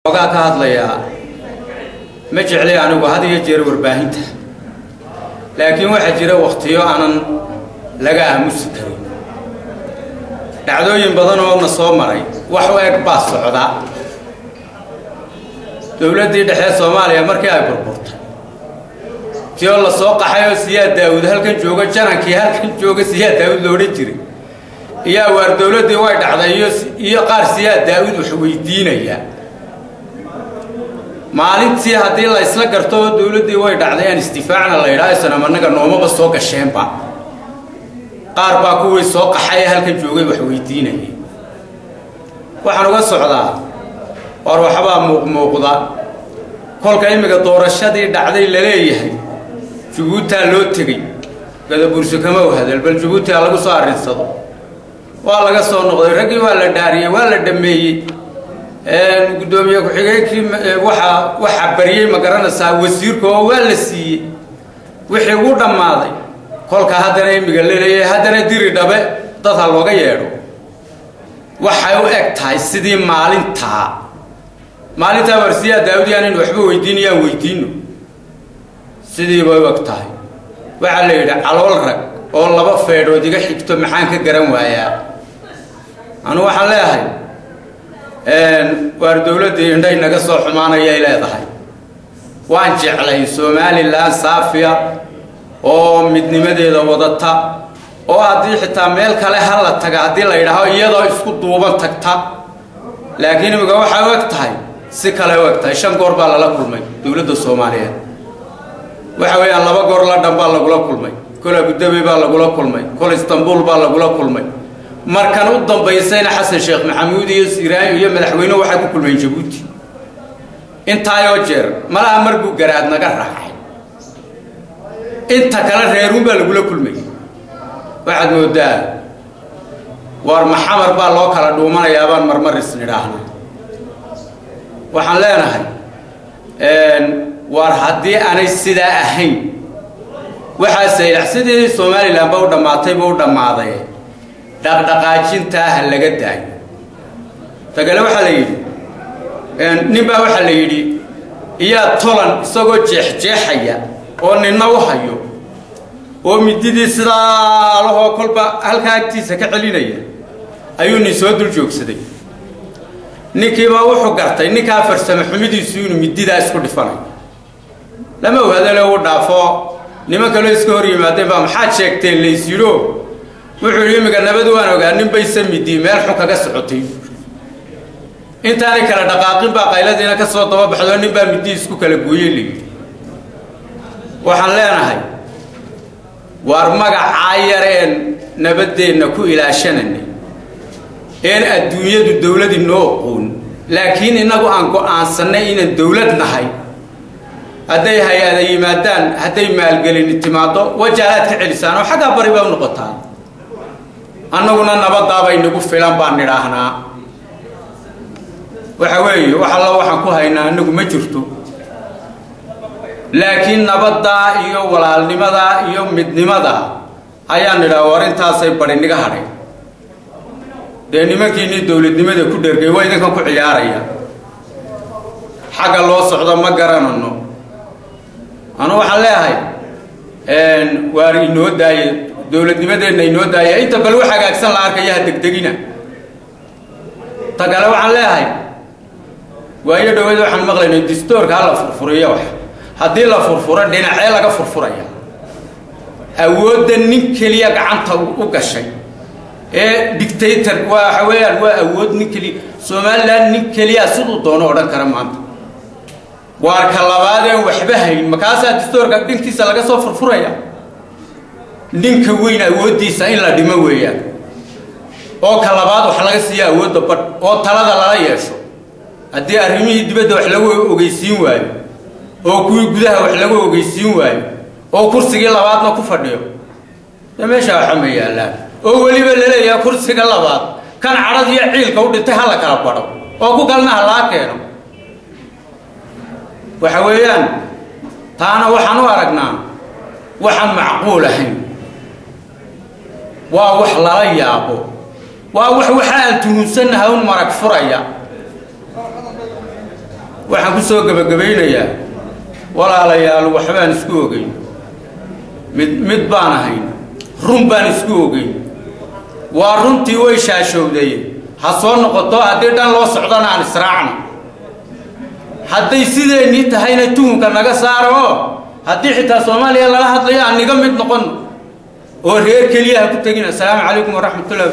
ogaa ka hadlayaa ma jeclay anigu had iyo jeer warbaahinta laakiin waxaa jira wakhtiyo aanan laga aamusi karin dhacdooyin badan oo na soo maray wax u eg baa socda dowladdii dhexe soomaaliya markii ay burburtay ti oo la soo qaxay oo siyaad daawud halkan jooga janankii halkan jooga siyaad daawud lo odhan jiray iyo awaar dowladdii way dhacday iyo iyo qaar siyaad daawud wax weydiinaya maalintii haddii la isla garto oo dowladdii way dhacday aan istifaacna la yidhaha isnam annaga noomaba soo gasheenba qaar baa kuwii soo qaxay halkan joogay wax weydiinayay waxaan uga socdaa war waxbaa muuqmuuqda kolka imminka doorashadii dhacday la leeyahay jabuutaa loo tegey gadabuurso kama u hadal bal jabuuti ha lagu soo arrinsado waa laga soo noqday raggii waa la dhaariyey waa la dhammeeyey guddoomiye ku-xigeenkii waaa waxaa baryey ma garanaysaa wasiirka oo waa la siiyey wixii ugu dhammaaday kolka haddana imiga laleeyahay haddana diri dhabe dad ha looga yeedho waxay u eg tahay sidii maalintaa maalintaa warsiyaa daawudi aanaynu waxba weydiinayaan weydiino sidii bay u eg tahay waxaa la yidhi calool rag oo laba feedhood iga xigto maxaan ka garan waayaa anu waxaan leeyahay waar dowladdii indhay naga soo xumaanayay leedahay waan jeclay somalilan saafiya oo midnimadeeda wadata oo haddii xitaa meel kale ha la taga haddii la yidhaaho iyadoo isku duuban tagta laakiin imika waxay u eg tahay si kale u eg tahay shan goor baa lala kulmay dowladda soomaaliyeed waxa weeyaan laba goor ladhan baa lagula kulmay kol abudabi baa lagula kulmay kol istanbul baa lagula kulmay markan u dambaysayna xasan sheekh maxamuud iyo siraayo iyo madaxweyne waxay ku kulmeen jabuuti intaayoo jeer malaha mar buu garaad naga raacay inta kale reeruun baa lagula kulmayay waxaad moodaa waar maxamar baa loo kala dhuumanayaa baan marmar isnidhaahna waxaan leenahay waar haddii aanay sidaa ahayn waxaa saylax sidii somalilan ba u dhammaatayba u dhammaaday dhaqdhaqaajintaa ha laga daayo tagale waxaa la yidhi nin baa waxaa la yidhi iyaa tolan isagoo jeexjeexaya oo ninna u hayo oo mididii sidaa alahoo kolba halkaa agtiisa ka celinaya ayuu nin soo dul joogsaday ninkiibaa wuxuu gartay ninkaa farsamo xumidiisu inuu mididaa isku dhifanayo lama ohadale u dhaafo niman kaloo iska hor yimaadeen baa maxaad sheegteen laysyidho wuxuu yidhi imminka nabad waan ogaa nin baysa midii meel xun kaga socotay intaanay kala dhaqaaqin baa qayladiina ka soo daba baxdo nin baa midii isku kala gooyey layidhi waxaan leenahay waar magacaa yar een nabaddeenna ku ilaashananay een adduunyadu dowladii noo oqoon laakiin innagu aan go-aansannay inaan dowlad nahay hadday hay-ada yimaadaan hadday maalgelini timaaddo wajaalaad ka celisaan oo xaggaa bari baa u noqotaa annaguna nabadaabay nagu filan baan nidhaahnaa waxa weeye wax alla waxaan ku haynaa annagu ma jirto laakiin nabaddaa iyo walaalnimadaa iyo midnimadaa ayaan nidhaha war intaasay bari niga hadhay dee nimankiinii dowladnimada ku dhergay waa idinkan ku ciyaaraya xagga loo socdo ma garanano anu waxaan leeyahay waar inoo daaye dowladnimadeenna inoo daaya inta bal wax hagaagsan la arkaya ha degdegina ta kale waxaan leeyahay waayo dhaweed waxaan maqlaynay distoorka ha la furfuriyo wax haddii la furfuro dhinacee laga furfuraya awoodda nin keliya gacanta u gashay ee dictator waxa weeyaan waa awood nin keliya somalilan nin keliya siduu doono odhan kara maanta waarka labaadeen waxba hayn makaasaa distoorka dhinkiisa laga soo furfuraya ninka weyn awooddiisa in la dhimo weeyaan oo ka labaad wax laga siiya awoodda badh oo talada lala yeesho haddii arrimihii dibadda wax lagu ogeysiin waayo oo kuwii gudaha wax lagu ogeysiin waayo oo kursigii labaadna ku fadhiyo dee meeshaa waxa ma yaallaan oo weliba laleeyaha kursiga labaad kan cadhad iyo ciilka u dhintay ha la kala badho oo ku kalna ha laa keeno waxa weeyaan taana waxaan u aragnaa waxaan macquul ahayn waa wax lala yaabo waa wax waxa aan tuhunsannahay un marag furaya waxaan ku soo gebagabaynayaa walaalayaal waxbaan isku ogeyn mid mid baan ahayn run baan isku ogeyn waa runtii way shaashowday ha soo noqoto haddii dhan loo socdana aan israacno hadday sideennii tahayna tuhunka naga saaro oo haddii xitaa soomaaliya lala hadlayo aan niga mid noqon oo reer keliya ha ku tegin assalaamu calaykum waraxmatullahi